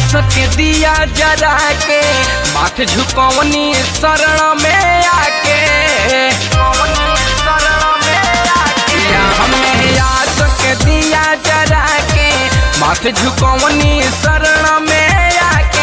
आस के दिया जरा के माथ झुकवनी शरण में आके या हमें आस के दिया जरा के माथ झुकवनी शरण में आके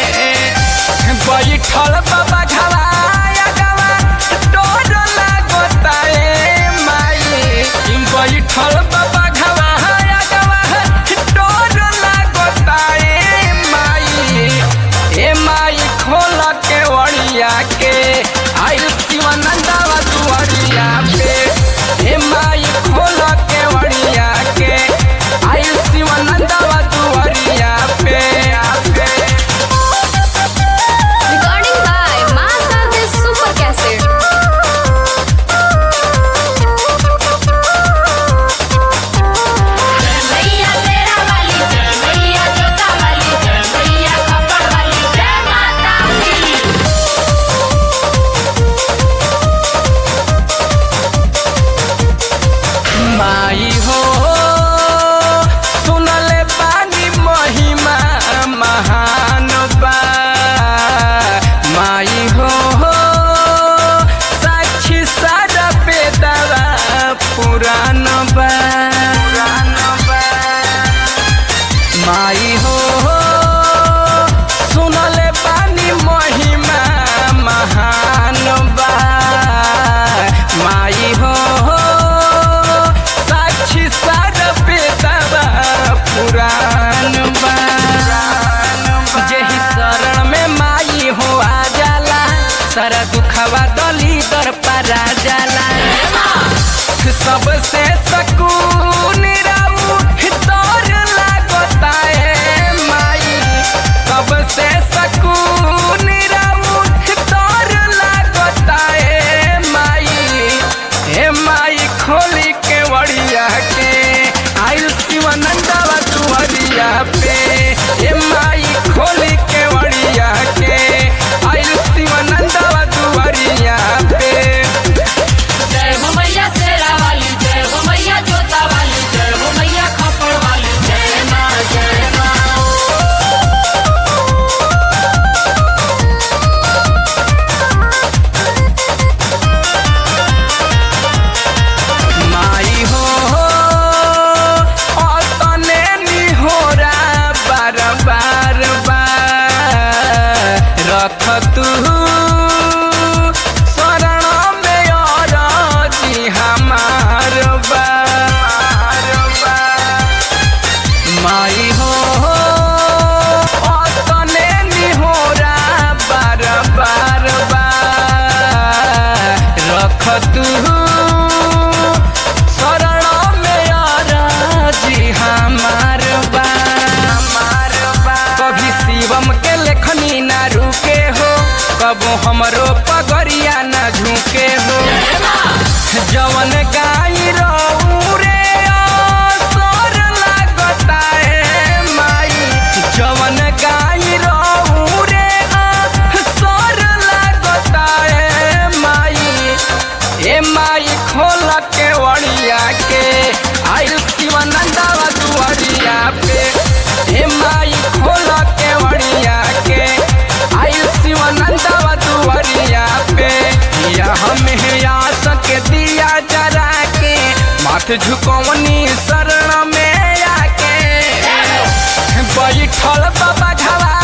बैठल बाबा घवाया गवा डोर लागता ए माई बैठल बाबा घवाया गवा डोर लागता ए माई ए माई खोल के वड़िया के आइल शिवानंदवा दुआरिया पे ए माई खोल के वड़िया के आइल शिवानंदवा दुआरिया पे पे Recording by Master Super Cassette. मैया तेरा वाली जय मैया जोता वाली जय मैया कपड़ वाली जय माता दी माई हो सुनले पानी महिमा महान बा माई हो साक्षी सारा बेदवा पुरान बा माई हो सुनले पानी महिमा महान बा माई हो साक्षी सारा बेदवा पुरान बा जेही शरण में माई हो आ जाला सारा दुखवा दली दर परा जाला सबसे सकून राऊ तोर लागता है माई सबसे सकून राऊ तोर लागता है माई हे माई खोली के वड़िया के आयु शिवानंदवा दुआरिया पे हे माई खोली के वड़िया के आयु शिवानंदवा दुआरिया पे जय हो मैया तेरा वाली जय हो मैया जोता वाली जय हो मैया कपड़ वाली जय माँ जय माँ माई हो तने निहोरा बार बार बार रख तू शरण में और जी हमार बार माई हो तने निहोरा बार बार बार रख तू शरण में जी हमार बा कभी शिवम के लेखनी ना रुके हो कबो हमरो पगरिया ना झुके हो जवन गाई रहू रे असर लागता है माई जवन गाई रहू रे असर लागता है माई ए माई खोल के वड़िया के आइल शिवानंदवा दुआरिया पे ए माई खोल के वड़िया के आइल शिवानंदवा दुआरिया पे या हमें आस के दिया जरा के माथ झुकवनी शरण में आके बैठल बाबा घवा